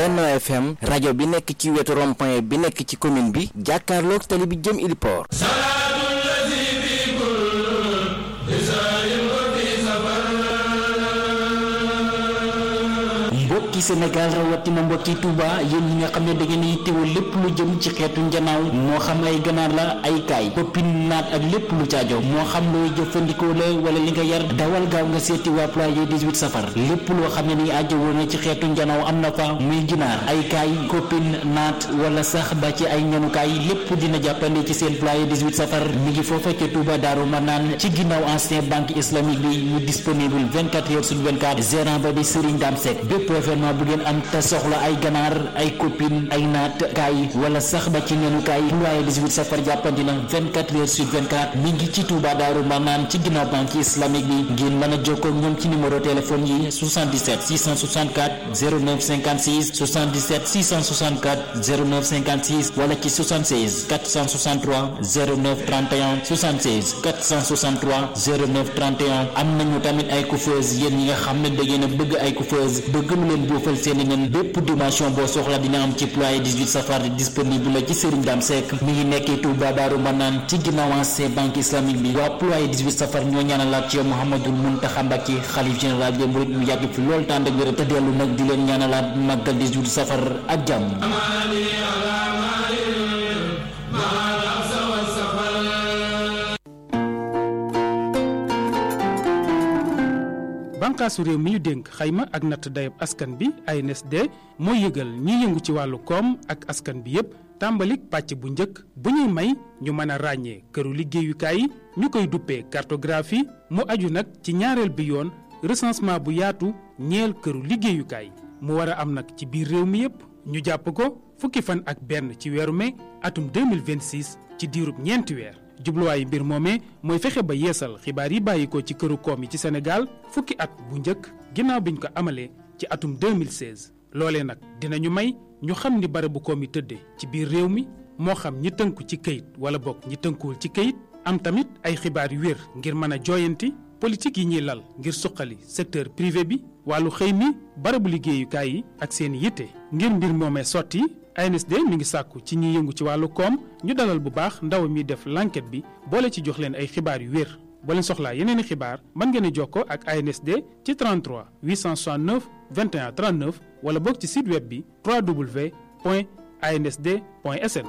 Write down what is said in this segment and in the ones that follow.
Benno FM rajo bi nekk ci wetu rond-point bi nekk ci commune bi jàkkaarloog tali bi jëm Iliport mbokki Sénégal rawatina mbokki Touba yéen ñi nga xam ne da ngeen yittewoo lépp lu jëm ci xeetu njanaaw moo xam ay ganaar la ay kaay poppin naat ak lépp lu caajo moo xam looy jëfandikoo la wala li nga yar dawal gaaw nga seeti waa ployé 18 safar lépp loo xam ne ni aajo woon na ci xeetu njanaaw am na fa muy ginaar ay kaay koppin naat wala sax ba ci ay ñanukaay lépp dina jàppandi ci seen ployé 18 safar mi ngi foofa ca Touba Daaru Manaan ci ginnaaw ancien banque islamique bi ñu disponible 24 heures sur 24 gérant ba di Serigne Dame Seck bépp événement bu ngeen am te soxla ay ganaar ay copine ay naat kaay wala sax ba ci nenu kaay ployé 18 safar jàppandi na 24 heures sur 24 mi ngi ci Touba Daaru Manaan ci ginnaaw banque islamique bi ngeen mën a jokkoo ak ñoom ci numéro téléphone yi 77 664 09 56 77 664 09 56 wala ci 76 463 09 31 76 463 09 31 am nañu tamit ay coiffeuse yéen ñi nga xam ne da ngeen a bëgg ay coiffeuse bëgg lu leen boofal seeni nen bépp dimension boo soxla dina am ci ployé 18 safar disponible la ci Serigne Dame Seck mi ngi nekkee Touba Daaru Manaan ci ginnaaw ancien banque islamique bi waa ployé 18 safar ñoo ñaanalaat ci yow Mouhamadul Mountakha Mbacké xalif général des mourides mu yàgg fi loolu tànd ak wér te dellu nag di leen ñaanalaat màggal 18 safar ak jàmm bànqaasu réew mi ñu dénk xayma ak natt dayab askan bi ANSD mooy yëgal ñi yëngu ci wàllu koom ak askan bi yépp tàmbalik pàcc bu njëkk bu ñuy may ñu mën a ràññee këru liggéeyukaay yi ñu koy duppee cartographie mu aju nag ci ñaareel bi yoon recensement bu yaatu ñeel këru liggéeyukaay mu war a am nag ci biir réew mi yépp ñu jàpp ko fukki fan ak benn ci weeru mai atum 2026 ci diirub ñeenti weer jubluwaayu mbir moomee mooy fexe ba yeesal xibaar yi bàyyikoo ci këru koom yi ci Sénégal fukki at bu njëkk ginnaaw biñ ko amalee ci atum 2016 loolee nag dinañu may ñu xam ni barabu koom yi tëdde ci biir réew mi moo xam ñi tënku ci këyit wala bokk ñi tënkuwul ci këyit am tamit ay xibaar yu wér ngir mën a jooyanti politique yi ñuy lal ngir suqali secteur privé bi wàllu xëy mi barabu liggéeyukaay yi ak seen yitte ngir mbir moomee sotti ANSD mi ngi sàkku ci ñi yëngu ci wàllu koom ñu dalal bu baax ndaw mi def l'enquête bi boole ci jox leen ay xibaar yu wér boo leen soxlaa yeneen i xibaar mën ngeen a jokkoo ak ANSD ci 33 869 21 39 wala boog ci site web bi www.ansd.sn.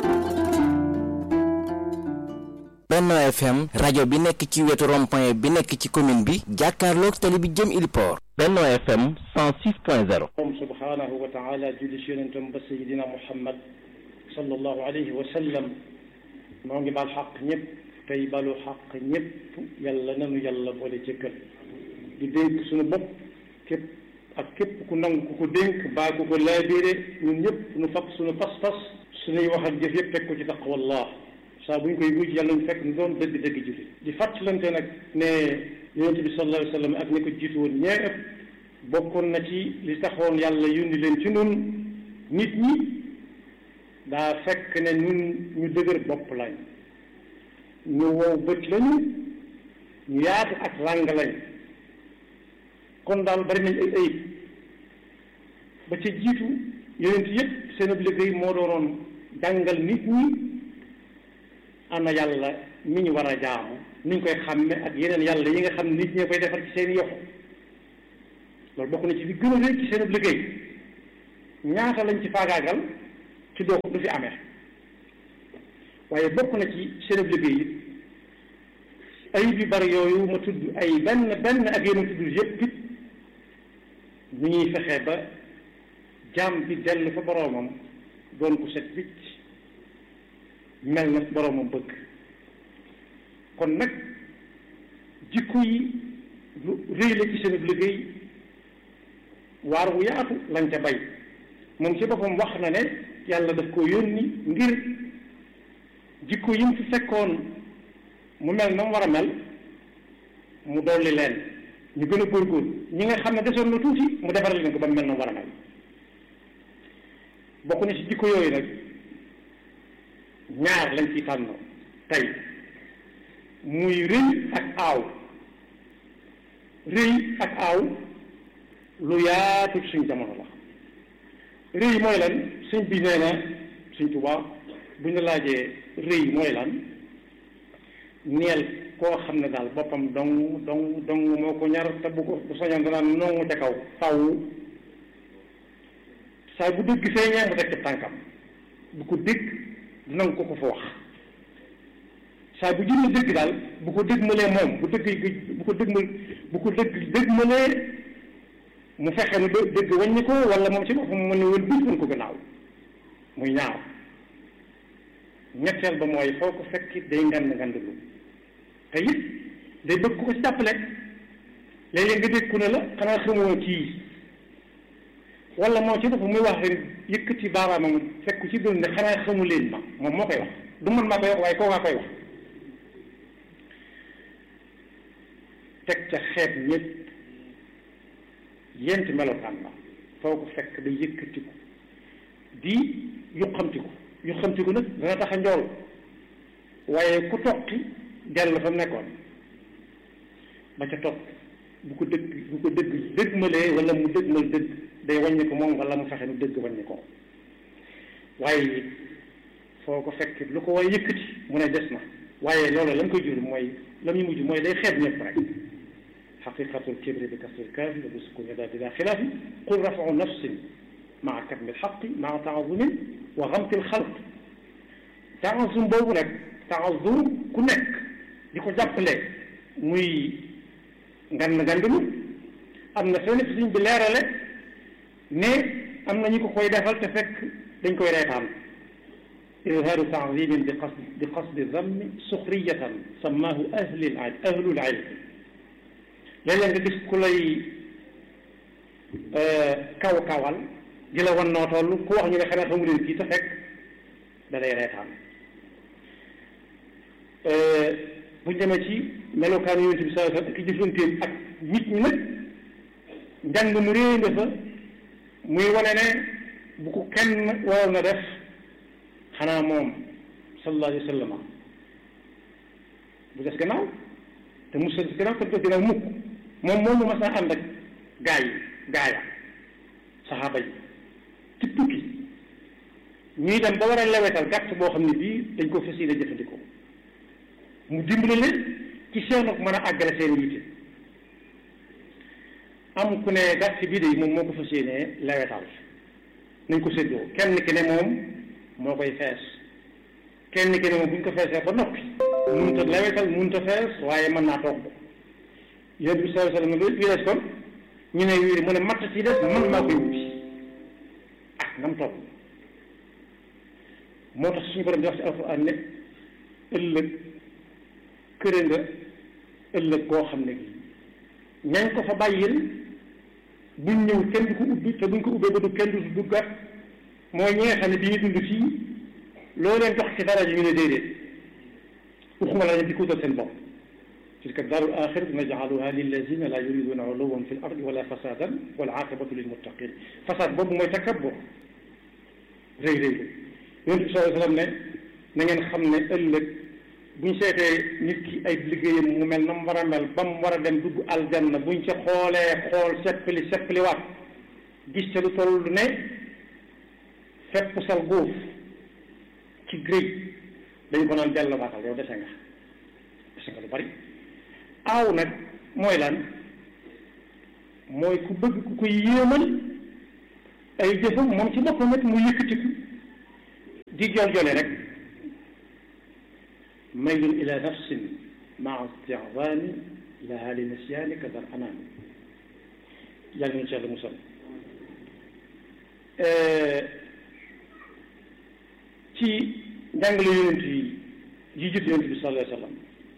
Benno FM rajo bi nekk ci wetu rond-point bi nekk ci commune bi jàkkaarloog tali bi jëm Iliport. Benno FM 106.0. moom subhaanahu wa taala julli si yonentam ba sayidina Muhammad sallallahu alayhi wa sallam moo ngi baal xaq ñëpp tey balu xaq ñëpp yàlla nanu yàlla boole jëkkal di dénk suñu bopp képp ak képp ku nangu ku ko dénk baa ku ko laabire ñun ñëpp nu fab suñu pas-pas suñuy wax ak jëf yëpp teg ko ci taqwallah saa bu ñu koy wuj yàlla ñu fekk ñu doon dëgg-dëgg julli di fàttalante nag ne yonente bi sallallahu alayhi wa sallam ak ni ko jiitu woon ñee ëpp bokkoon na ci li taxoon yàlla yónni leen ci nun nit ñi daa fekk ne nun ñu dëgër bopp lañ ñu wow bët lañu ñu yaatu ak làng lañ kon daal bari nañ ay ayib ba ca jiitu yonent yëpp seen ab liggéey moo doonoon jàngal nit ñi ana yàlla mi ñu war a jaamu ni ñu koy xàmme ak yeneen yàlla yi nga xam nit ñee koy defar ci seen yoxo loolu bokk na ci li gën a rëy ci seen liggéey ñaata lañ ci faagaagal ci doo du fi amee waaye bokk na ci seen liggéey it ayib yu bari yooyu ma tudd ay benn benn ak yeneen tudd yëpp it ñu ñuy fexe ba jaam bi dellu fa boroomam doon ko set wicc mel na boroomam bëgg kon nag jikko yi lu rëy la ci seen liggéey waar wu yaatu lañ ca bay moom ci boppam wax na ne yàlla daf ko yónni ngir jikko yi mu fi fekkoon mu mel na mu war a mel mu dolli leen ñu gën a góorgóorlu ñi nga xam ne desoon na tuuti mu defaral leen ko ba mu mel na mu war a mel bokk na ci jikko yooyu nag ñaar lañ ci tànn tey muy rëy ak aaw rëy ak aaw lu yaatu suñ jamono la rëy mooy lan sëñ bi nee na sëñ Tuubaa bu ñu laajee rëy mooy lan neel koo xam ne daal boppam dong dong dong moo ko ñar te bu ko bu soñoon danaan nongu ca kaw faw saa bu dëgg feeñee mu teg ci tànkam bu ko dégg du nangu ko ko fa wax saa bu jëmee dëgg daal bu ko dëgg malee moom bu dëgg bu ko dëgg ma bu ko dëgg dëgg malee mu fexe ne dëgg wàññi ko wala moom ci boppam mu ne wël bis mën ko gannaaw muy ñaaw ñetteel ba mooy foo ko fekk day ngand ngandlu te it day bëgg ko ci jàppale léeg-léeg nga dégg ku ne la xanaa xamoo kii wala moom ci boppam muy wax ren yëkkati baaraamam fekk ci dund ne xanaa xamu leen ma moom moo koy wax du man maa koy wax waaye koo maa koy wax teg ca xeet ñëpp yent melokaan la foo ko fekk day yëkkatiku di yuqamtiku yuqamtiku nag dana tax a njool waaye ku toqi dellu fa mu nekkoon ba ca topp bu ko dëgg bu ko dëgg dëgmalee wala mu dëgmal dëgg day wàññi ko moom wala mu fexe nu dëgg wàññi ko waaye foo ko fekk lu ko way yëkkati mu ne des na waaye loolu la mu koy jur mooy la muy mujj mooy day xeeb ñëpp rek xaqiqatul kibri bi kasril kaafi wa bi sukuni daal bila xilaafi qul rafau nafsin maa katmil xaqi maa taazumin wa xamtil xalq taazum boobu rek taazum ku nekk di ko jàppale muy ngan ngandulu am na fenn fi suñ bi leerale ne am na ñu ko koy defal te fekk dañ koy reetaan izhaaru taazimin bi qasd bi qasdi dammi suxriyatan sammaahu ahlul ahlul ilm léeg-léeg nga gis ku lay kaw kawal di la wan noo toll ku wax ñu ne xanaa xamu leen kii te fekk da lay reetaan buñ demee ci melokaan yonent bi sallallahu alayhi wasallam ki jëflanteem ak nit ñi nag njàng mu réy nga fa muy wane ne bu ko kenn waroon na def xanaa moom sallallahu alayhi wasallam bu des gannaaw te mu des gannaaw te des gannaaw mukk moom moom mu mas a ànd ak gaa yi gaaya saxaaba yi ci tukki ñuy dem ba war a lewetal gàtt boo xam ne bii dañ ko fas yéene jëfandikoo mu dimbali leen ci seen ak mën a àggale seen yitte am ku ne gàtt bii de moom moo ko fas yéenee lewetal nañ ko séddoo kenn ki ne moom moo koy fees kenn ki ne moom bu ñu ko feesee ba noppi mënut a lewetal mënut a fees waaye mën naa toog yonent bi sallallahu alayhi wasallam wi des kon ñu ne wii mu ne matt ci des man maa koy wuti ah nam toog moo tax suñu borom di wax ci alquran ne ëllëg këre nga ëllëg koo xam ne gi ñañ ko fa bàyyil buñ ñëw kenn du ko ubbi te buñ ko ubbee ba du kenn du duggat mooy ñi nga xam ne bi ñu dund fii loo leen jox ci dara ji ñu ne déedéet waxuma la di ko dal seen bopp tilka daarul aaxiratu naj'aluha lillazina la yuriduna uluwwan fil ardi wala fasadan wal aqibatu lil muttaqin fasad boobu mooy takabbur rëy rëy yonent bi sallallahu alayhi wasallam ne na ngeen xam ne ëllëg buñ seetee nit ki ay liggéeyam mu mel na mu war a mel ba mu war a dem dugg aljanna buñ ca xoolee xool seppali seppali waat gis ca lu toll ne fépp sal góof ci grëy dañu ko naan dellooaatal yow dese nga dese nga lu bari aaw nag mooy lan mooy ku bëgg ku koy yéemal ay jëfam moom ci boppam nag mu yëkkatiku di jol jole rek maylun ila nafsin maa isti'zaami laha li nisyaani kadar anaami yàlla nañu ci yàlla musal ci njàngale yonent yi yi jut yonent bi sallallahu alayhi wa sallam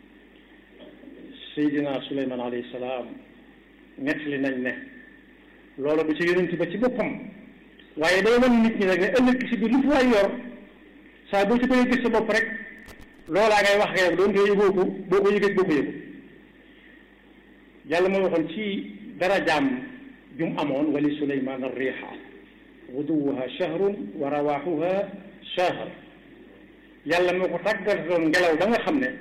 Seydina Suleymaan alayhi salaam nettali nañ ne loolu du ci yonent ba ci boppam waaye day wan nit ñi rek ne ëllëg si biir lu fi waay yor saa boo ci bëggee gis sa bopp rek loolaa ngay wax rek doon te yëgoo ko boo ko yëgee boo ko yëgu yàlla moo waxoon ci darajaam jum amoon wali suleymaan arriixa guduwuha shahrun wa rawaaxuha shahr yàlla moo ko tàggatoon ngelaw ba nga xam ne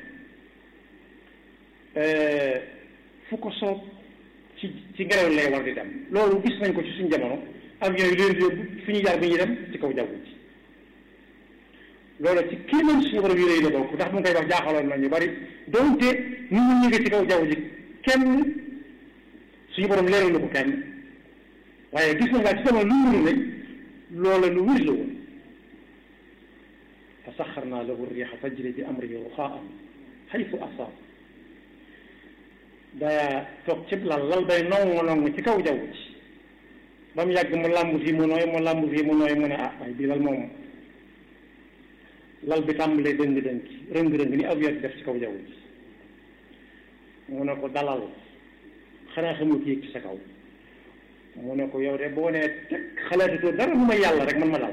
fu ko soob ci ci ngelaw lay war di dem loolu gis nañ ko ci suñ jamono avion yi leen di yóbbu fi ñu jaar bi ñuy dem ci kaw jaww ji loolu ci kii man suñu borom yi lay la bokk ndax mu ngi koy wax jaaxaloon na ñu bari donte ñu ñu ngi ci kaw jaww ji kenn suñu borom leeral na ko kenn waaye gis nañ laa ci sama lu wuru ne loola lu wuri la woon fa saxarnaa lahu riixa tajri bi amrihi ruxaa'an xaytu asaab daa toog cib lal lal bay nongu nongu ci kaw jaww ji ba mu yàgg mu làmb fii mu nooy mu làmb fii mu nooy mu ne ah waaye bii lal moom lal bi tàmbalee dëng-dëng rëng-rëng ni avion di def ci kaw jaww ji mu ne ko dalal xanaa xamul ki yëg ci sa kaw mu ne ko yow de boo nee teg xalaatatoo dara lu may yàlla rek man ma dal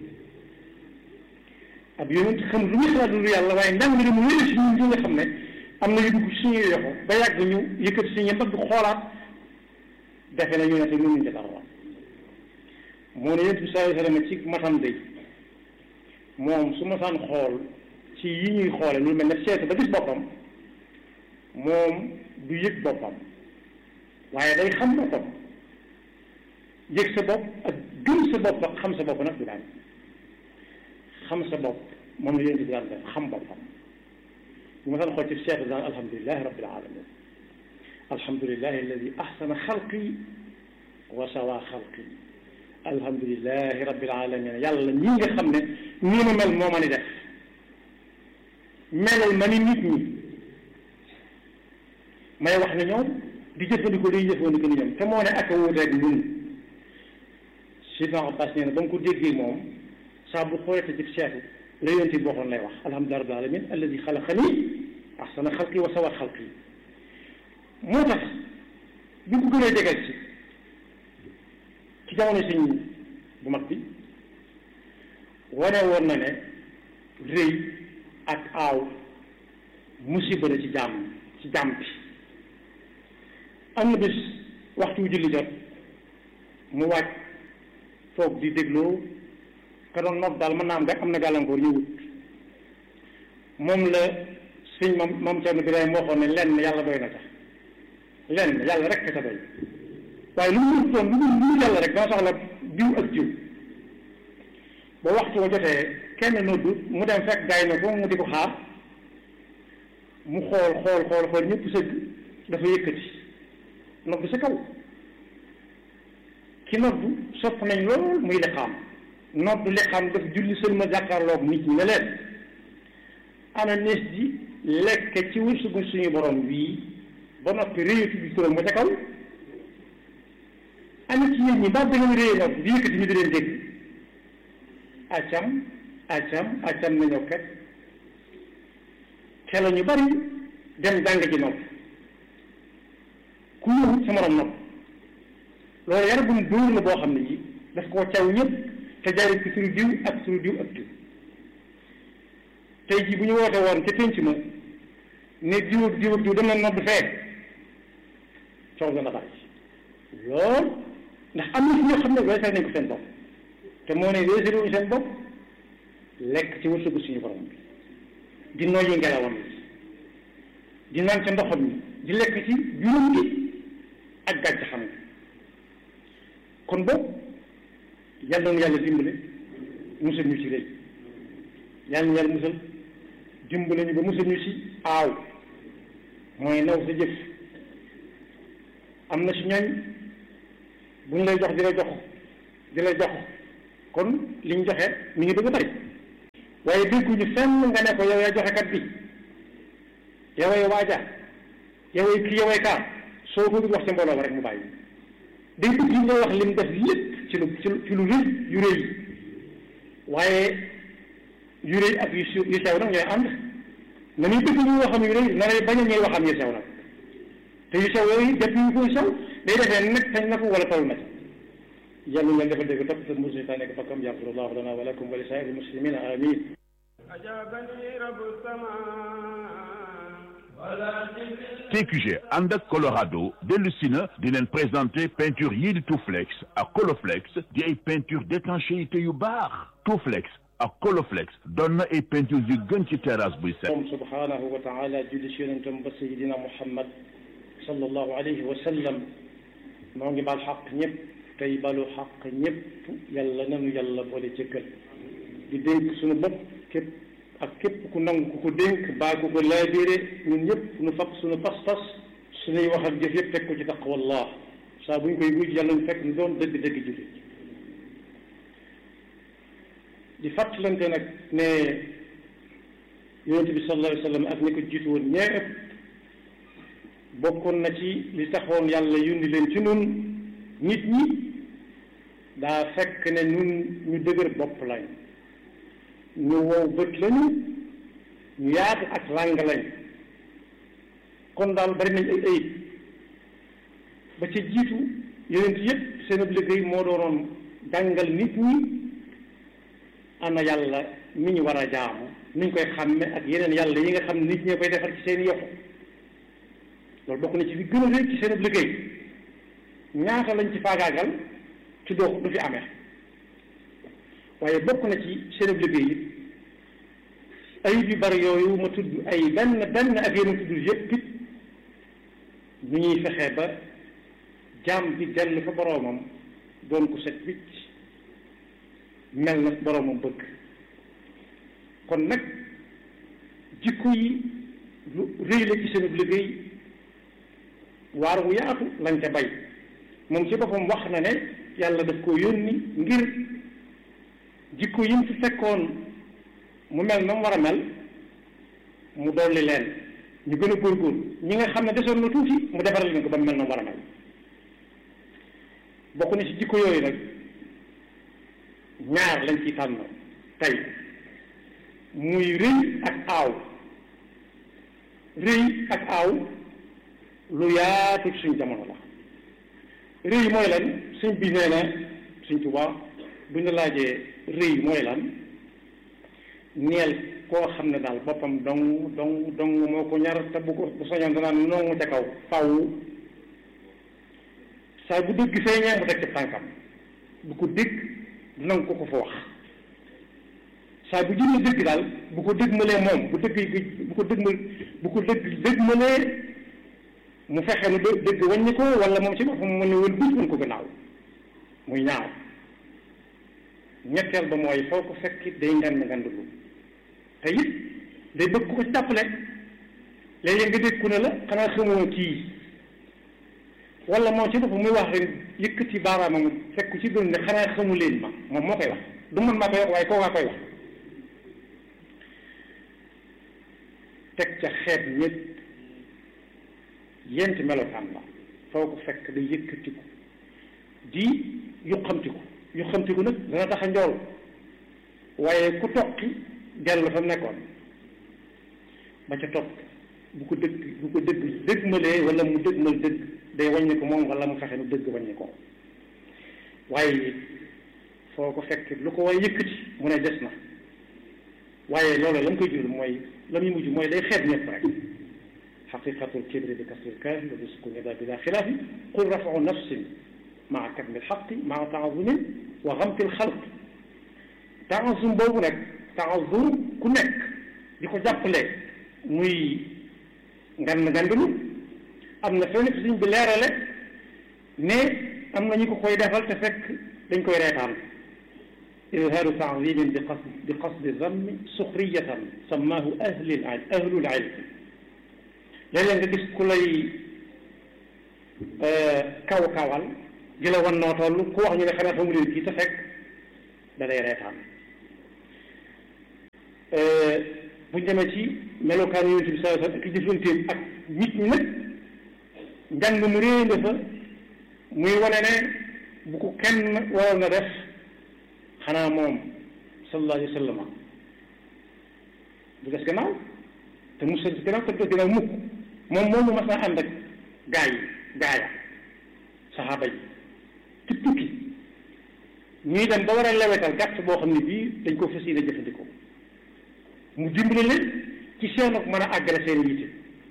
ab yonent xam lu muy xalaat lu yàlla waaye ndàng li mu wér si ñun ñi nga xam ne am na yu dugg suñuy yoxo ba yàgg ñu yëkkati suñu mbagg xoolaat defe na ñu ne te mënuñ ca dara moo ne yonent bi sallallahu alayhi wa sallam ci matam day moom su ma saan xool ci yi ñuy xoole lu mel ne seetu ba gis boppam moom du yëg boppam waaye day xam boppam yëg sa bopp ak gëm sa bopp ak xam sa bopp nag du daan xam sa bopp moom la yéen di daan def xam boppam bu ma saan xool ci seetu daan alhamdulilahi rabbil alamin alhamdulilahi alladi ahsana xalqi wa sawa xalqi alhamdulilahi rabbil alamin yàlla ñi nga xam ne nii ma mel moo ma ni def melal ma ni nit ñi may wax ne ñoom di jëfandikoo liy jëfandikoo ni ñoom te moo ne ak a wuuteeg ñun Sidna Abbas nee na ba mu ko déggee moom saa bu xoolee ci seetu la yonent bi waxoon lay wax alhamdulilah rabbil alamin alladi xalaqani ahsana xalqi wa sawa xalqi moo tax bi ko gënee jegal ci ci jamono sëñ bu mag bi wane woon na ne rëy ak aaw musiba la ci jàmm ci jàmm bi am na bis waxtu wu julli jot mu wàcc toog di dégloo ka doon nopp daal mën naa am am na gàllankoor ñëwut moom la sëñ moom moom Cerno Birahim waxoon ne lenn yàlla doy na ca lenn yàlla rek ca doy waaye lu mu doon lu mu lu yàlla rek dama soxla diw ak jiw ba waxtu wa jotee kenn noddu mu dem fekk gaay na ko mu di ko xaar mu xool xool xool xool ñëpp sëgg dafa yëkkati noddu sa kaw ki noddu sopp nañ lool muy liqaam noddu liqaam daf julli sën ma jàkkaarloog nit ñi ne leen ana nees di lekk ci wërsëgu suñu borom wii ba noppi réyatu bi turam ba ca kaw ana ci yéen ñi ba da ngeen réy nodd di yëkkati ñu di leen dégg acam acam acam nañoo kat xela ñu bari dem jàng ji nopp ku ñëwut sa morom nopp loolu yar bum dóor la boo xam ne ji daf koo caw ñëpp te jaaree ci suñu diw ak suñu diw ak diw tey jii bu ñu woote woon ca pénc ma ne diw ak diw ak diw dem na nodd fee coow dana bari lool ndax am na ci ñoo xam ne weesal nañ ko seen bopp te moo ne weesalu ñu seen bopp lekk ci wërsëgu suñu borom bi di noyyi ngelawam bi di naan ca ndoxam mi di lekk ci juróom gi ak gàcc xam nga kon boobu yàlla na yàlla dimbale musal ñu ci rëy yàlla na yàlla musal dimbale ñu ba musal ñu ci aaw mooy naw sa jëf am na ci ñooñ bu ñu lay jox di la jox di la jox kon li ñu joxe mi ngi bëgg a bari waaye dégguñu fenn nga ne ko yow yaa joxe kat bi yoway waaja yoway kii yoway kaa soo ko wax ci mbooloo ba rek mu bàyyi day bëgg yi nga wax lim def lépp ci lu ci lu ci lu rëy yu rëy waaye yu rëy ak yu yu sew nag ñooy ànd na muy bëgg ñu waxam yu rëy na lay bañ a ñuy waxam yu sew nag te yu sew yooyu def yu koy sew day defee nag sañ na ko wala taw na ci yàlla ñu dafa dégg topp seen musu taa nekk fakkam yaxfirullahu lana wa lakum wa li saa'iri muslimina amin TQG ànd ak Colorado dellu si na di leen présenter peinture yii di Touflex ak Coloflex di ay peinture d'étanchéité yu baax Touflex ak Coloflex doon na ay peinture yu gën ci terrasse buy set moom subhanahu wa taala julli si yonentam ba sayidina Muhammad sallallahu alayhi wa sallam moo ngi baal xaq ñëpp tey balu xaq ñépp yàlla nanu yàlla boole jëkkal di dénk suñu bopp képp ak képp ku nangu ku ko dénk baa ku ko laabire ñun ñëpp nu fab suñu pas-pas suñuy wax ak jëf yëpp teg ko ci taqwallah saa bu ñu koy wuj yàlla ñu fekk ñu doon dëgg-dëgg jullit di fàttalante nag ne yonente bi sallallahu alayhi wa sallam ak ñi ko jiitu woon ñëpp bokkoon na ci li taxoon yàlla yundi leen ci nun nit ñi daa fekk ne ñun ñu dëgër bopp lañ ñu wow bët lañu ñu yaatu ak làng lañ kon daal bari nañ ay ayib ba ca jiitu yonent yépp seen ab liggéey moo doonoon jàngal nit ñi ana yàlla mi ñu war a jaamu niñ koy xàmme ak yeneen yàlla yi nga xam ne nit ñee koy defar ci seen yoxu loolu bokk na ci li gën a rëy ci seen ab liggéey ñaata lañ ci faagaagal ci doo du fi amee waaye bokk na ci seen ab liggéey it ayib yu bari yooyu ma tudd ay benn benn ak yeneen tudd yépp it ñu ñuy fexe ba jaam bi dellu fa boroomam doon ko set wicc mel na boroomam bëgg kon nag jikko yi lu rëy la ci seen ab liggéey waar wu yaatu lañ ca bay moom ci boppam wax na ne yàlla daf ko yónni ngir jikko yi mu fi fekkoon mu mel na mu war a mel mu dolli leen ñu gën a góorgóorlu ñi nga xam ne desoon na tuuti mu defaral leen ko ba mu mel na mu war a mel bokk na ci jikko yooyu nag ñaar lañ ciy tànn tey muy rëy ak aaw rëy ak aaw lu yaatu ci suñ jamono la rëy mooy lan suñ bi nee na suñ Tuubaa bu ñu laajee rëy mooy lan neel koo xam ne daal boppam dong dong dong moo ko ñar te bu ko bu soñoon danaan nongu ca kaw faw saa bu dëgg feeñee mu teg ci tànkam bu ko dégg du nangu ko ko fa wax saa bu jëlee dëgg daal bu ko dëgmalee moom bu dëgg bu ko dëgmal bu ko dëgg dëgmalee mu fexe nu dë dëgg wàññi ko wala moom ci boppam mu ne woon buut woon ko gannaaw muy ñaaw ñetteel ba mooy foo ko fekk day ngand ngandlu te it day bëgg ko ci jàppale léeg-léeg nga dégg ku ne la xanaa xamoo kii wala moom ci boppam muy wax rek yëkkati baaraamam fekk ci doon ne xanaa xamu leen ma moom moo koy wax du man maa koy wax waaye koo kaa koy wax teg ca xeet ñett yent melokaan la foo ko fekk day yëkkatiku di yuqamtiku yuqamtiku nag dana tax a njool waaye ku toqi dellu fa mu nekkoon ba ca topp bu ko dëgg bu ko dëgg dëggmalee wala mu dëggmal dëgg day wàññi ko moom wala mu fexe nu dëgg wàññi ko waaye foo ko fekk lu ko war a yëkkati mu ne des na waaye loolu la mu koy jural mooy la muy mujj mooy day xeet ñëpp rek xaqiqatul kibri bi kasril kaaf wa bi sukuni daa bila xilaafi qul rafau nafsin maa katmil xaqi maa taazumin wa xamtil xalq taazum boobu nag taazum ku nekk di ko jàppale muy ngan ngandulu am na fenn fi suñ bi leerale ne am na ñu ko koy defal te fekk dañ koy reetaan izhaaru taazimin bi qasd bi qasdi zammi suxriyatan sammaahu ahlul ahlul ilm léeg-léeg nga gis ku lay kaw kawal di la wan noo toll ku wax ñu ne xanaa xamu leen kii te fekk da lay reetaan buñ demee ci melokaan yonent bi sallallahu alayhi wasallam ak jëflanteem ak nit ñi nag njàng mu réy nga fa muy wane ne bu ko kenn waroon na def xanaa moom sallallahu alayhi wasallam du des gannaaw te mu des gannaaw te du des gannaaw mukk moom moomu mas naa ànd ak gaa yi gaaya saxaaba yi ci tukki ñuy dem ba war a lewetal gàtt boo xam ne bii dañ ko fas yéene jëfandikoo mu dimbali leen ci seenu mën a àggale seen yitte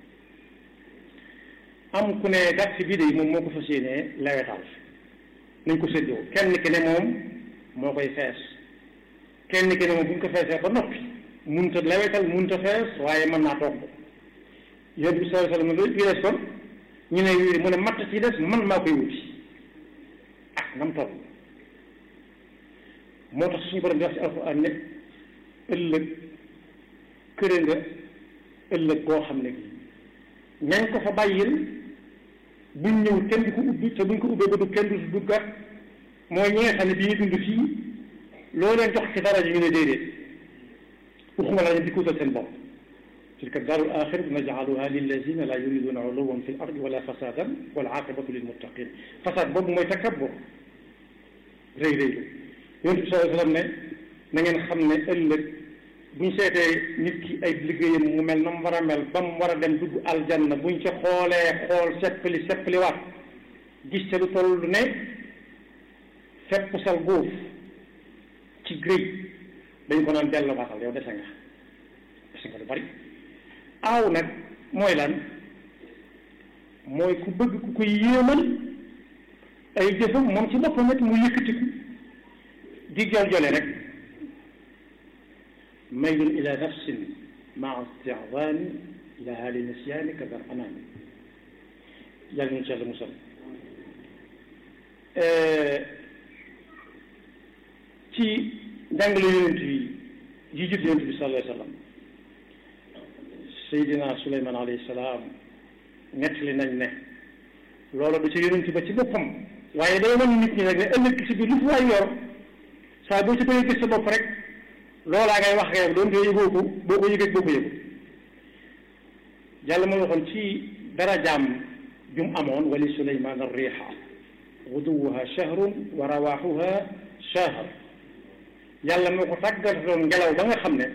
am ku ne gàtt bii de moom moo ko fas yéenee lewetal nañ ko séddoo kenn ki ne moom moo koy fees kenn ki ne moom bu ñu ko feesee ba noppi munta lewetal munta fees waaye mën naa togg yonent bi sallallahu alayhi wasallam wi des kon ñu ne wii mu ne matt ci des man maa koy wuti ah nam toll moo tax suñu borom di wax ci alxuraan ne ëllëg këre nga ëllëg koo xam ne ñañ ko fa bàyyil buñ ñëw kenn du ko ubbi te buñ ko ubbee ba du kenn du duggat mooy ñi nga xam ne bi ñu dund fii loo leen jox ci dara ji ñu ne déedéet waxuma la di ko utal seen bopp tilka daarul axiratu najcaluha lillazina la yuriduna uluwan fi l ardi wala fasadan wal aqibatu lilmuttaqin fasad boobu mooy takabbur rëy rëylu yonent bi sallallahu alayhi wa sallam ne na ngeen xam ne ëllëg buñ seetee nit ki ay liggéeyam mu mel na mu war a mel ba mu war a dem dugg aljanna buñ ca xoolee xool seppali seppali waat gis ca lu toll ne fepp sal góof ci grëy dañ ko naan dellu waatal yow dese nga dese nga lu bari aaw nag mooy lan mooy ku bëgg ku koy yéemal ay jëfam moom ci boppam it mu yëkkatiku di jol jole rek maylun ila nafsin maa isti'zaani laha li nisyaani kadar anaami yàlla ñu ci yàlla musal ci njàngale yonent yi yi jut yonent bi sallallahu alayhi wa sallam Seydina Suleymaan alayhi salaam nettali nañ ne loola du ci yonent ba ci boppam waaye day wan nit ñi rek ne ëllëg si biir lu fi waay yor saa boo ci bëggee gis sa bopp rek loolaa ngay wax yow doon te yëgoo ko boo ko yëgee boo ko yëgu yàlla moo waxoon ci darajaam jum amoon wali suleymaan arriixa guduwuha shahrun wa rawaaxuha shahr yàlla moo ko tàggatoon ngelaw ba nga xam ne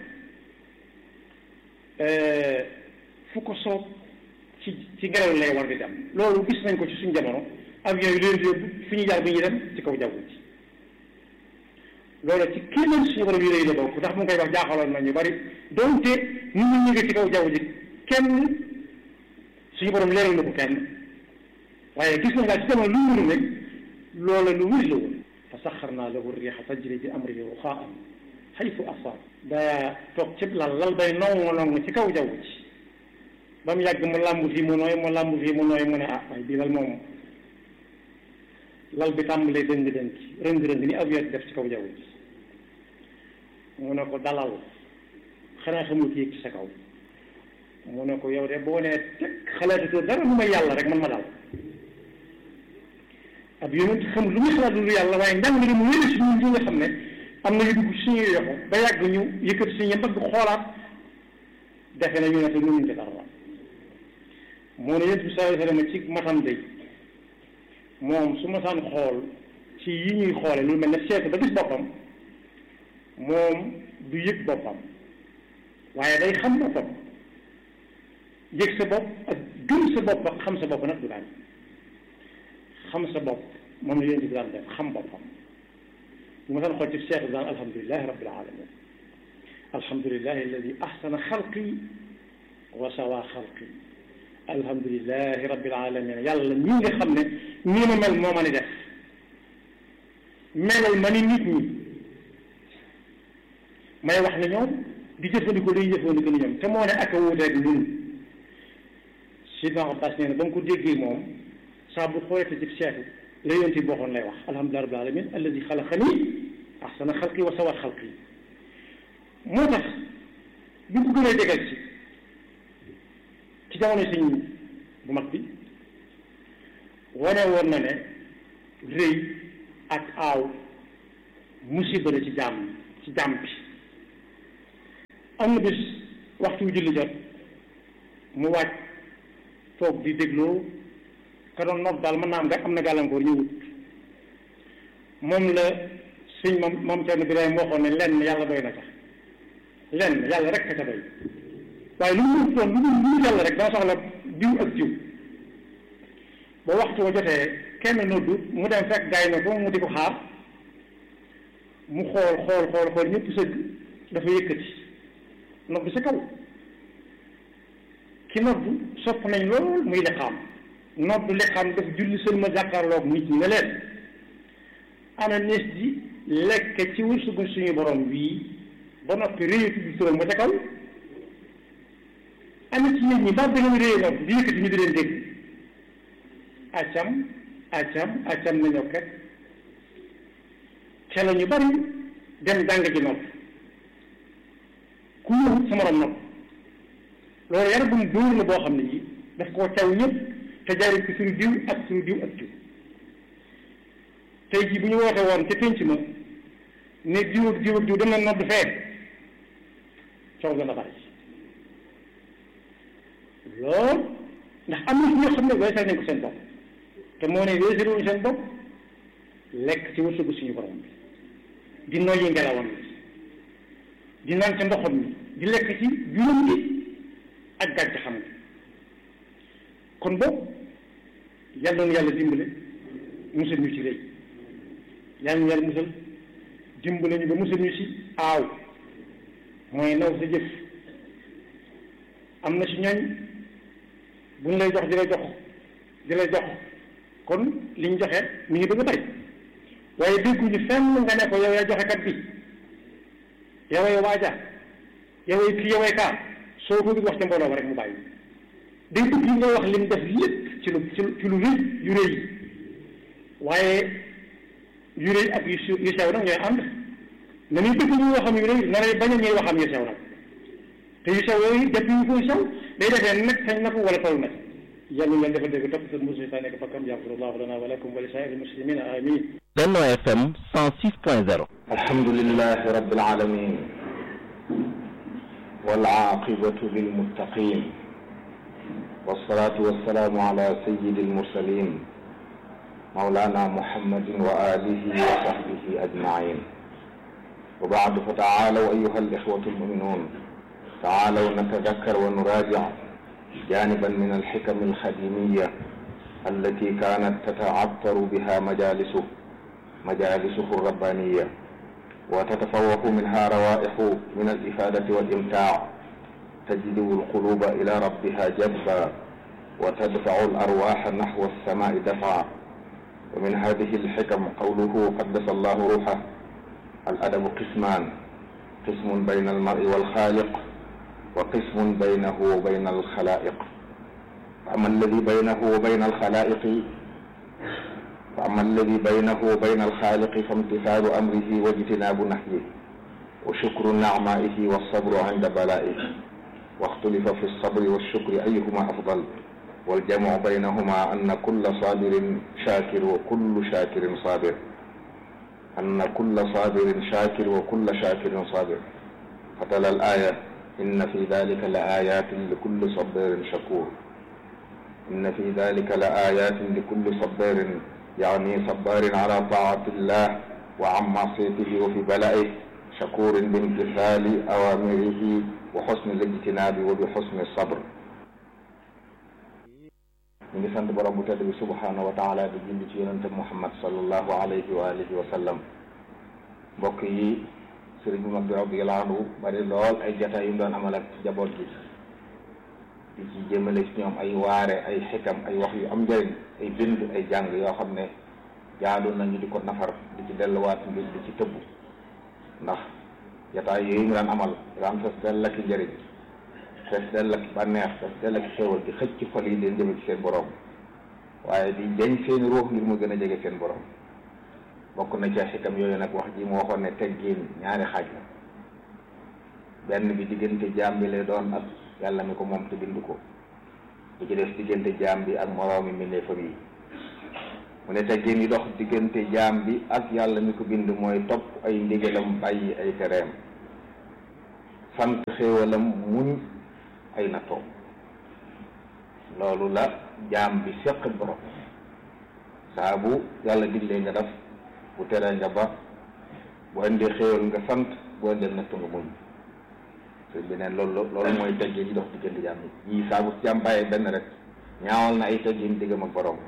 fu ko soob ci ci ngelaw lay war di dem loolu gis nañ ko ci suñ jamono avion yi leen di yóbbu fi ñu jaar bi ñuy dem ci kaw jaww ji loolu ci kii lañ suñu borom yi lay la bokk ndax mu ngi koy wax jaaxaloon na ñu bari donte ñu ñu ñu ngi ci kaw jaww ji kenn suñu borom leeral na ko kenn waaye gis nañ daal ci jamono lu mu mënu rek loola lu wér la woon fa saxarnaa lahu riixa tajri bi amrihi ruxaa'an xaytu asaab daa toog cib lal lal bay nongo nongo ci kaw jaww ji ba mu yàgg mu làmb fii mu nooy mu làmb fii mu nooy mu ne ah waaye bii lal moom lal bi tàmbalee dëng dëng rëng-rëng ni avion def ci kaw jaww ji mu ne ko dalal xanaa xamul ki yëg ci sa kaw mu ne ko yow de boo nee teg xalaatatoo dara lu may yàlla rek man ma dal ab yonent xamul lu muy xalaat lu yàlla waaye njàng li mu wéri suñu li nga xam ne am na yu dugg suñuy yoxo ba yàgg ñu yëkkati suñu mbagg xoolaat defe na ñu ne te mënuñ ci dara moo ne yonent bi sallallahu alayhi wa sallam ci matam day moom su ma saan xool ci yi ñuy xoole lu mel ne seetu ba gis boppam moom du yëg boppam waaye day xam boppam yëg sa bopp ak gëm sa bopp ak xam sa bopp nag du daan xam sa bopp moom la yéen di daan def xam boppam bu ma saan xool ci seetu daan alhamdulilahi rabbil alamin alhamdulilahi alladi ahsana xalqi wa sawa xalqi alhamdulilahi rabbil alamin yàlla ñi nga xam ne nii ma mel moo ma ni def melal ma ni nit ñi may wax ne ñoom di jëfandikoo day jëfandikoo ni ñoom te moo ne ak a wuuteeg ñun Sidna Abbas nee na ba mu ko déggee moom saa bu xoolee ci seetu la yonent bi bokkoon lay wax alhamdulilahi rabbil alamin alladi xalaqani ahsana xalqi wa sawa xalqi moo tax bi ko gënee dégal ci ci jamono sëñ bu mag bi wane woon na ne rëy ak aaw musiba la ci jàmm ci jàmm bi am na bis waxtu wu julli jot mu wàcc toog di dégloo ka doon noot daal mën naa am nga am na gàllankoor ñëwut moom la sëñ moom moom Cerno Birahim waxoon ne lenn yàlla doy na ca lenn yàlla rek ka ca doy waaye lu mu doon lu mu lu mu yàlla rek dana soxla diw ak diw ba waxtu wa jotee kenn noddu mu dem fekk gaay na ko mu di ko xaar mu xool xool xool xool ñëpp sëgg dafa yëkkati noddu sa kaw ki noddu sopp nañ lool muy liqaam noddu liqaam daf julli seen ma jàkkaarloog nit ñi ne leen ana nees di lekk ci wërsëgu suñu borom bii ba noppi réyatu bi turam ba ca kaw ana ci nit ñi ba da nga réye noonu di yëkkati ñu di leen dégg accam accam accam nañoo kat te la ñu bari dem jàng ji nopp ku ñëw sa morom nopp loolu yar bu mu dóor la boo xam ne ji daf koo caw ñëpp te jaaree ci suñu diw ak suñu diw ak diw tey jii bu ñu woote woon ca pénc ma ne diw ak diw ak diw dem na nodd fee coow dana bari lool ndax am na si ñoo xam ne weesal nañ ko seen bopp te moo ne weesaluñu seen bopp lekk ci wërsëgu suñu borom bi di noyyi ngelawam bi di naan ca ndoxam mi di lekk ci juróom gi ak gàncaxam gi kon boog yàlla na yàlla dimbale musal ñu ci rëy yàlla na yàlla musal dimbale ñu ba musal ñu ci aaw mooy naw sa jëf am na ci ñooñ buñ lay jox di la jox di la jox kon liñ joxe mi ngi bëgg a bari waaye dégguñu fenn nga ne ko yow yaa joxe kat bi yoway waaja yoway kii yoway kaa soo ko wax ca mbooloo ma rek mu bàyyi day bëgg li nga wax lim def lépp ci lu ci lu rëy yu rëy waaye yu rëy ak yu yu sew nag ñooy ànd na ñuy bëgg ñu waxam yu rëy na lay bañ a ñuy waxam yu sew nag te yu sew yooyu def yu koy sew day defee nag sañ na ko wala taw na yàlla ngeen dafa dégg topp seen mosu saa nekk fakkam yaxfirullahu lana wa lakum wa li saa'iri muslimina amin Benno FM 106.0 alhamdulillahi rabbil alamin wal aqibatu lil muttaqin wassalatu wassalamu ala sayyidil mursalin mawlana muhammadin wa alihi wa sahbihi ajmain wa ba'du fa ta'alaw ayyuha al ikhwatu al mu'minun ta'alaw natadhakkar wa nuraji' جانبا من الحكم الخديمية التي كانت تتعطر بها مجالسه مجالسه الربانية وتتفوق منها روائح من الإفادة والإمتاع تجذب القلوب إلى ربها جذبا وتدفع الأرواح نحو السماء دفعا ومن هذه الحكم قوله قدس الله روحه الأدب قسمان قسم بين المرء والخالق وقسم بينه وبين الخلائق فأما الذي بينه وبين الخلائق فأما الذي بينه وبين الخالق فامتثال أمره واجتناب نهيه وشكر نعمائه والصبر عند بلائه واختلف في الصبر والشكر أيهما أفضل والجمع بينهما أن كل صابر شاكر وكل شاكر صابر أن كل صابر شاكر وكل شاكر صابر فتلا الآية إن في ذلك لآيات لكل صبار شكور إن في ذلك لآيات لكل صبار يعني صبار على طاعة الله وعن معصيته وفي بلائه شكور بامتثال أوامره وحسن الاجتناب وبحسن الصبر ñu ngi sant borom bu tedd bi subhanahu wa taala di julli ci yonente muhammad sallallahu alayhi wa alihi wa sallam mbokk yi sëriñ bu mag bi radiyallahu anhu bari lool ay jataay yu mu doon amal ak jaboot gi di ci jëmale ci ñoom ay waare ay xikam ay wax yu am njëriñ ay bind ay jàng yoo xam ne jaadu nañu di ko nafar di ci delluwaat ngir di ci tëbb ndax jataay yooyu mu daan amal daan fees dell ak njëriñ fees dell ak bànneex fees dell ak xéewal di xëcc ci xol yi leen jëme ci seen borom waaye di jañ seeni ruux ngir mu gën a jege seen borom bokk na ca xikam yooyu nag wax ji mu waxoon ne teggiin ñaari xaaj la benn bi diggante jaam bi lay doon ak yàlla mi ko moom te bind ko bu ci des diggante jaam bi ak moroomi mbindeefam yi mu ne teggiin yi dox diggante jaam bi ak yàlla mi ko bind mooy topp ay ndigalam bàyyi ay tereem sant xéewalam muñ ay nattoom loolu la jaam bi seq borom saa bu yàlla diglee nga def bu teree nga ba bu indee xéewal nga sant bu indee nattu nga muñ sëñ bi neen loolu loolu mooy teggin yi dox diggante jaam yi yii saa bu jaam bàyyee benn rek ñaawal na ay teggin diggam ak borom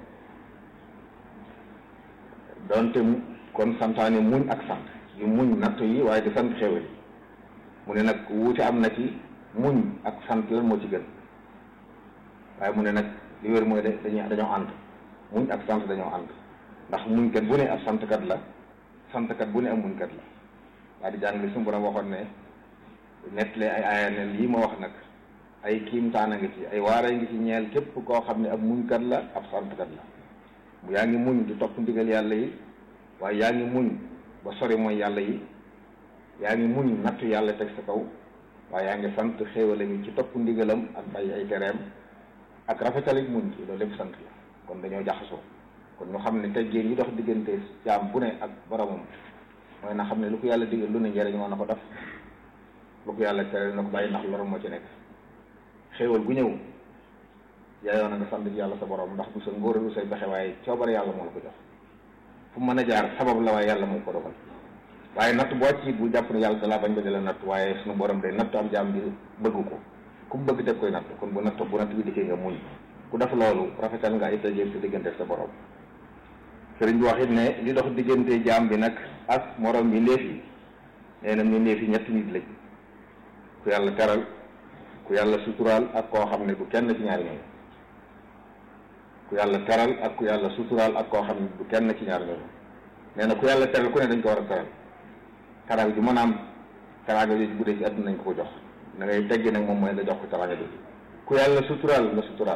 donte kon santaane muñ ak sant yu muñ nattu yi waaye di sant xéewal yi mu ne nag wuute am na ci muñ ak sant lan moo ci gën waaye mu ne nag li wér mooy de dañuy dañoo ànd muñ ak sant dañoo ànd ndax muñkat bu ne ab santkat la santkat bu ne am muñkat la waaye di jàng li suñu borom waxoon ne nettlee ay aaya ne lii ma wax nag ay kiimtaan a ngi ci ay waara ngi ci ñeel képp koo xam ne ab muñkat la ab santkat la yaa ngi muñ di topp ndigal yàlla yi waaye yaa ngi muñ ba sori mooy yàlla yi yaa ngi muñ nattu yàlla teg sa kaw waaye yaa ngi sant xéewale mi ci topp ndigalam ak bàyyi ay tereem ak rafetalik muñ ci loolu lépp sant la kon dañoo jaxasoo kon ñu xam ne teggeen yi dox diggante jaam bu ne ak boromam mooy na xam ne lu ko yàlla digal lu ne njëriñ moo na ko def lu ko yàlla tere na ko bàyyi ndax lorom moo ci nekk xéewal gu ñëw yaayoo na nga sant yàlla sa borom ndax du sa ngóor du say pexe waaye coobare yàlla moo la ko jox fu mën a jaar sabab la waaye yàlla moo ko dogal waaye natt boo ci bu jàpp ne yàlla dalaa bañ ba di la natt waaye suñu borom day natt am jaam bi bëgg ko ku mu bëgg teg koy natt kon bu natt bu natt bi dikkee nga muñ ku def loolu rafetal nga ay tëjee sa diggante sa borom sëriñ bi wax it ne li dox diggante jaam bi nag ak morom bi ndéef yi nee na ñu ndéef yi ñetti nit lañ ku yàlla teral ku yàlla suturaal ak koo xam ne du kenn ci ñaari ñooñu ku yàlla teral ak ku yàlla suturaal ak koo xam ne du kenn ci ñaari ñooñu nee na ku yàlla teral ku ne dañ ko war a teral teraanga ju mën a am teraanga jooju bu dee ci àdduna nañ ko ko jox da ngay teggi nag moom mooy nga jox ko teraanga jooju ku yàlla suturaal nga suturaal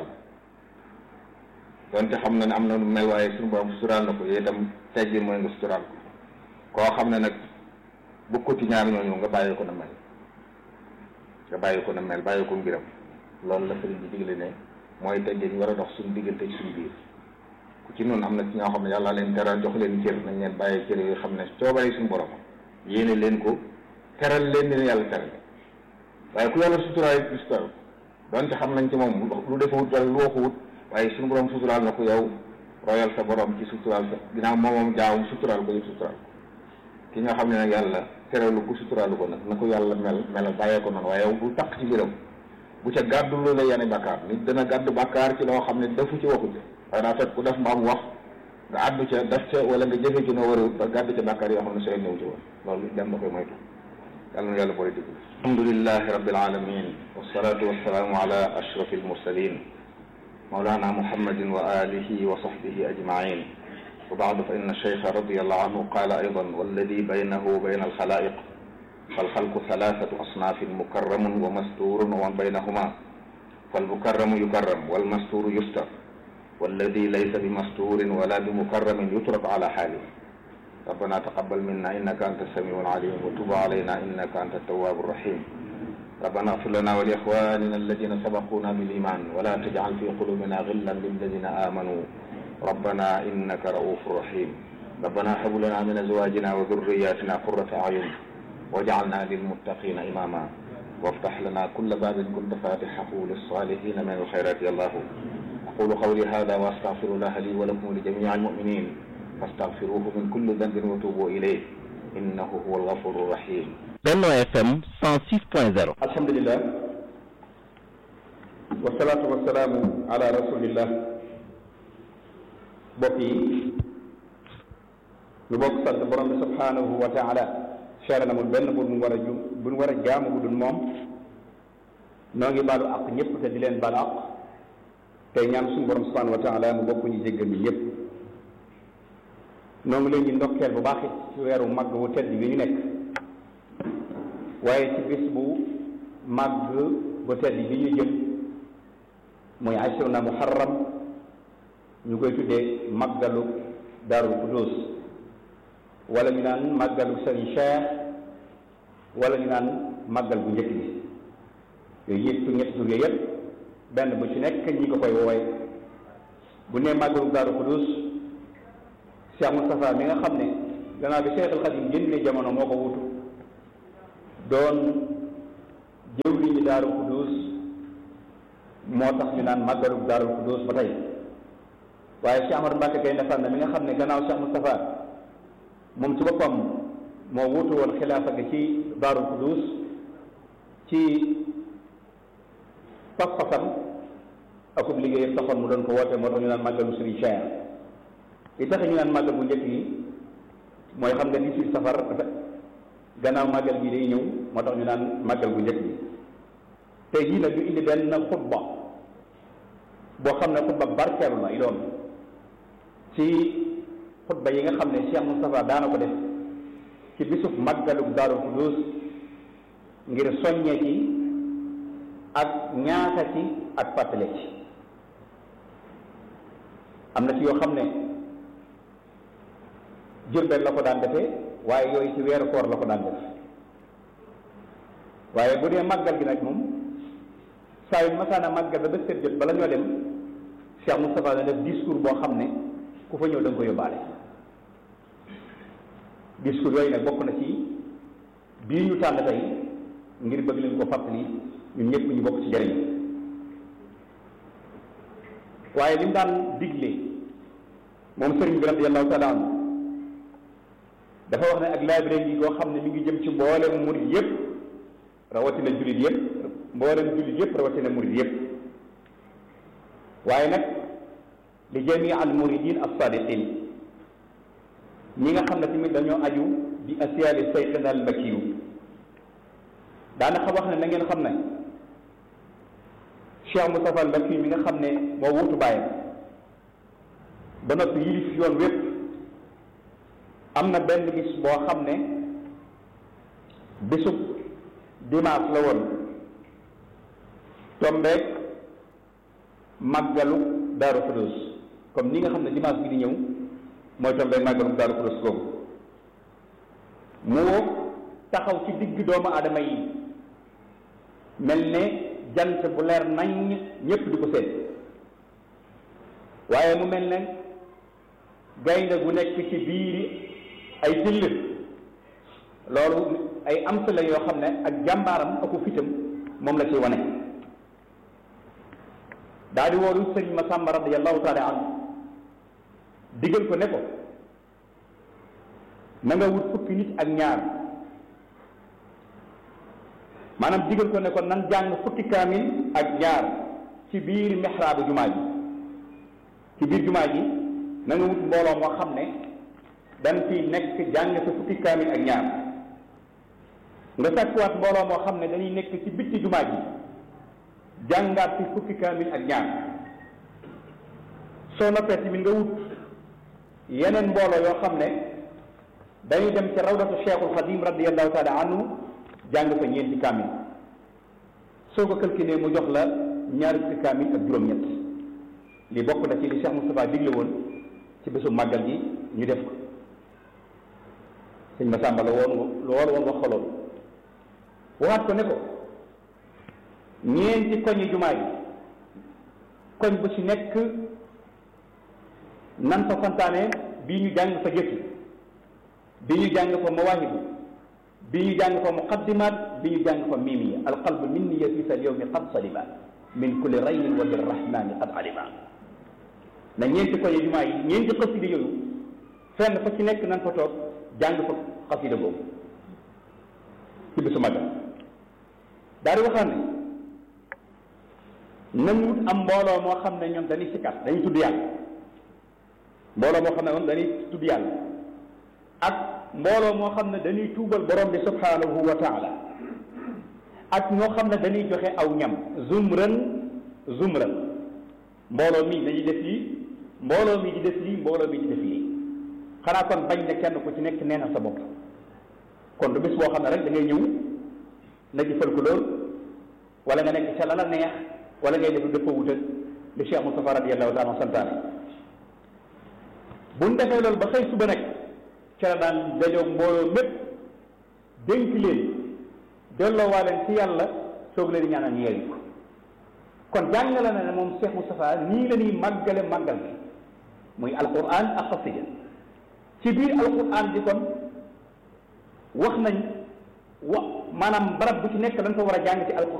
donte xam na ne am na lu mel waaye suñu borom suturaal na ko yooyu itam teggi mooy nga suturaal ko koo xam ne nag bu ko ci ñaari ñooñu nga bàyyi ko na mel nga bàyyi ko na mel bàyyi ko mbiram loolu la sëriñ bi digle ne mooy teggee ñu war a dox suñu diggante ci suñu biir ku ci noonu am na ci ñoo xam ne yàlla leen teral jox leen cër nañ leen bàyyi cër yooyu xam ne coobare suñu borom yéene leen ko teral leen dina yàlla teral waaye ku yàlla suturaal it suturaal donte xam nañ ci moom lu defawut wala lu waxuwut waaye suñu borom suturaal na ko yow royal sa borom ci suturaal sa ginnaaw moomam jaawum suturaal ko yëpp suturaal ki nga xam ne nag yàlla teralu ko suturaalu ko nag na ko yàlla mel melal bàyyee ko noonu waaye yow bu takk ci biram bu ca gàddu lu la yane bàkkaar nit dana gàddu bàkkaar ci loo xam ne defu ci waxu ci waaye daa fekk ku def mbaam wax nga àddu ca def ca wala nga jëfe ci noo war a ba gàddu ca bàkkaar yoo xam ne sooy ñëw ci woon loolu dem da koy moytu yàlla na yàlla boole digg alhamdulillahi rabbil alamin wassalatu wassalaamu ala ashraf almursalin mawlana muhammadin wa alihi wa sahbihi ajmain wa baadu fa inna cheikha radiallahu anhu qaala aydan walladi baynahu wa bayna alxalaiq فالخلق ثلاثة أصناف مكرم ومستور ومن بينهما فالمكرم يكرم والمستور يستر والذي ليس بمستور ولا بمكرم يترك على حاله ربنا تقبل منا إنك أنت السميع العليم وتب علينا إنك أنت التواب الرحيم ربنا اغفر لنا ولإخواننا الذين سبقونا بالإيمان ولا تجعل في قلوبنا غلا للذين آمنوا ربنا إنك رؤوف رحيم ربنا هب لنا من أزواجنا وذرياتنا قرة أعين واجعلنا للمتقين إماما وافتح لنا كل باب كنت فاتحه للصالحين من الخيرات يا الله أقول قولي هذا وأستغفر الله لي ولكم ولجميع المؤمنين فاستغفروه من كل ذنب وتوبوا إليه إنه هو الغفور الرحيم Benno FM 106.0 alhamdulillah wasalaatu wasalaamu ala rasulillah mbokk yi ñu bokk sant borom bi subhanahu wa taala seere na mu benn bu mu war a ju bu mu war a jaamu bu dul moom noo ngi baalu ak ñëpp te di leen baal ak tey ñaan suñu borom subhanahu wa taala mu bokk ñu jéggal ñu ñëpp noo ngi leen di ndokkeel bu baax it ci weeru màgg wu tedd bi ñu nekk waaye ci bis bu màgg bu tedd bi ñu jëm muy ashruna muharram ñu koy tuddee màggalu daarul qudus wala ñu naan màggalu sëriñ Cheikh wala ñu naan màggal bu njëkk bi yooyu yëpp ñetti tur yooyu yëpp benn bu ci nekk ñi ko koy woowe bu nee màggalu daarul qudus Cheikh Moustapha mi nga xam ne gannaaw bi Cheikh al Xadim génne jamono moo ko wutu doon jëwli ñi daaru Qudus moo tax ñu naan màggalu daaru Qudus ba tey waaye Cheikh Ahmad Mbacke Gaynde Fatma mi nga xam ne gannaaw Cheikh Moustapha moom ci boppam moo wutu woon xilaafa gi ci daaru Qudus ci pas-pasam akub liggéeyam taxoon mu doon ko woote moo tax ñu naan màggalu Serigne Cheikh li tax ñu naan màggal bu njëkk yi mooy xam nga 18 safar gannaaw màggal gi day ñëw moo tax ñu naan màggal bu njëkk bi tey jii nag ñu indi benn xutba boo xam ne xutba barkeelu la i doon ci xutba yi nga xam ne Cheikh Moustapha daana ko def ci bisub màggalu Daaru Xudoos ngir soññee ci ak ñaata ci ak fàttale ci am na ci yoo xam ne Jurbel la ko daan defee waaye yooyu ci weeru koor la ko daan def waaye bu dee màggal gi nag moom saa yu masaana màggal ba ba seet jot bala ñoo dem Cheikh Moustapha na def discours boo xam ne ku fa ñëw da nga ko yóbbaale discours yooyu nag bokk na ci bii ñu tànn tey ngir bëgg leen ko fàttali ñun ñëpp ñu bokk ci jëriñ waaye li mu daan digle moom sëriñ bi radiyallahu taala anhu dafa wax ne ak laabire gi koo xam ne mi ngi jëm ci mboolem murid yëpp rawatina jullit yëpp mboolem jullit yëpp rawatina murid yëpp waaye nag li jamii al muridin as-sadiqin ñi nga xam ne tamit dañoo aju bi asiyaali sayxina al makiyu daanaka wax ne na ngeen xam ne Cheikh Moustapha al Makiyu mi nga xam ne moo wutu bàyyam ba noppi yilif yoon wépp am na benn bis boo xam ne bisub dimanche la woon tombeek màggalu Daaru Xudoos comme ni nga xam ne dimanche bi di ñëw mooy tombeek màggalu Daaru Xudoos googu mu taxaw ci digg doomu aadama yi mel ne jant bu leer nañ ñépp di ko seet waaye mu mel ne gaynde gu nekk ci biiri ay till loolu ay am la yoo xam ne ak jàmbaaram aku fitam moom la ci wane daa di woolu sëriñ Masamba radiyallahu taala anhu digal ko ne ko na nga wut fukki nit ak ñaar maanaam digal ko ne ko nan jàng fukki kaamil ak ñaar ci biir mihraabu jumaa ji ci biir jumaa ji na nga wut mbooloo moo xam ne dañ fi nekk jàng sa fukki kaamil ak ñaar nga sàkkuwaat mbooloo moo xam ne dañuy nekk ci bitti jumaa ji jàngaat ci fukki kaamil ak ñaar soo noppee tamit nga wut yeneen mbooloo yoo xam ne dañuy dem ci rawdatu cheikhul xadim radiallahu taala anhu jàng fa ñeenti kaamil soo ko calculé mu jox la ñaari fukki kaamil ak juróom-ñett li bokk na ci li Cheikh Moustapha digle woon ci bésu màggal gi ñu def ko sëñ Massamba la woon loolu woon wax xoloon waxaat ko ne ko ñeenti koñi jumaa yi koñ bu ci nekk nan fa santaane bii ñu jàng fa jëkki bi ñu jàng fa mawaahibu bi ñu jàng fa muqaddimaat bi ñu jàng fa miimiya alqalbu minni fi sal yowmi qad salima min kulli raynin wa birrahmani qad alima na ñeenti koñi jumaa yi ñeenti xasida yooyu fenn fa ci nekk nan fa toog jàng fa xasida boobu ci bisu magal daal di waxaan ne nañ wut am mbooloo moo xam ne ñoom dañuy sikkat dañuy tudd yàlla mbooloo moo xam ne moom dañuy tudd yàlla ak mbooloo moo xam ne dañuy tuubal borom bi subhanahu wa taala ak ñoo xam ne dañuy joxe aw ñam zumran zumran mbooloo mi dañuy def lii mbooloo mi di def lii mbooloo mi di def lii xanaa kon bañ ne kenn ku ci nekk nee na sa bopp kon du bis boo xam ne rek da ngay ñëw na jëfal ko lool wala nga nekk ca la la neex wala ngay def lu dëppoo wutal li Cheikh Moustapha radiyallahu taala santaane bu ñu defee loolu ba xëy suba nag ca la daan dajoog mbooloo mépp dénk leen delloo waa leen ci yàlla soog leen ñaanal ñu yeewi ko kon jàngale na ne moom Cheikh Moustapha nii la ñuy màggale màggal bi muy alquran ak xasida ci biir alquran bi kon wax nañ wa maanaam barab bu ci nekk dañ ko war a jàng ci alquran